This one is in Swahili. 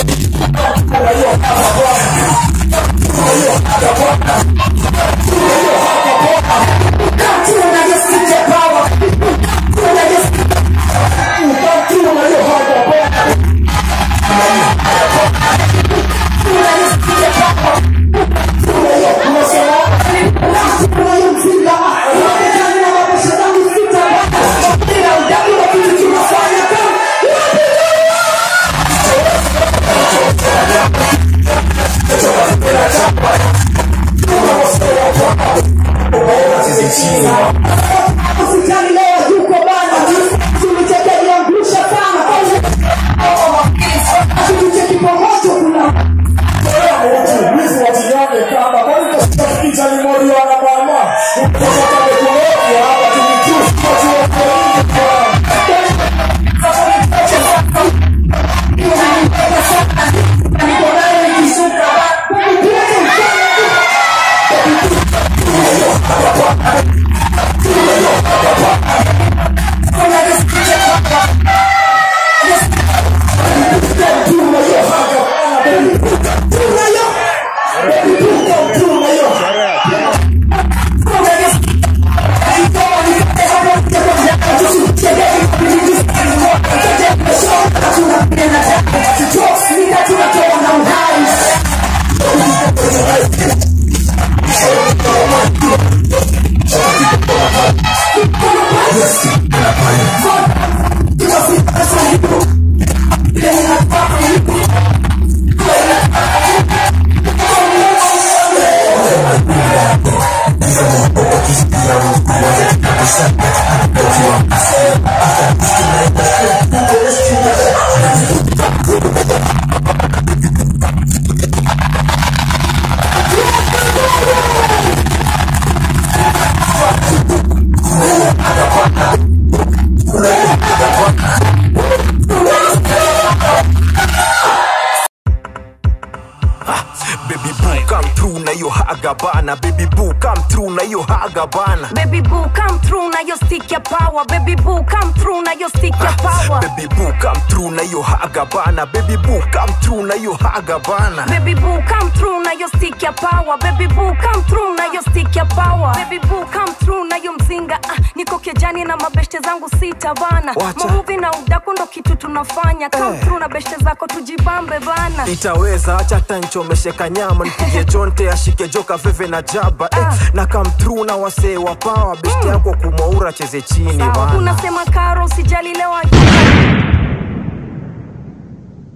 Hospitali leo yuko bana, tulichekeliangusha sana kitu cha kipomoto kuna Baby boo come through na yo haga bana Baby boo come through na yo haga bana Baby boo, come through na your stick your power. Baby boo, come through na your stick your power. Baby boo come through na yo haga bana Baby boo come through na yo haga bana Baby boo, come through na your stick your power. Baby boo, come through na your stick your power. Baby boo, come through na yo mzinga. Ah, niko kejani na mabeshte zangu sita bana. Wacha. Mamuvi na udaku ndo kitu tunafanya. Come Eh. through na beshte zako tujibambe bana. itaweza acha tanchomesheka nyama nipige jonte ashike joka veve na jaba eh, na come through na wasee wa pawa besti yako kumaura cheze chini Sawa, bana unasema karo usijali leo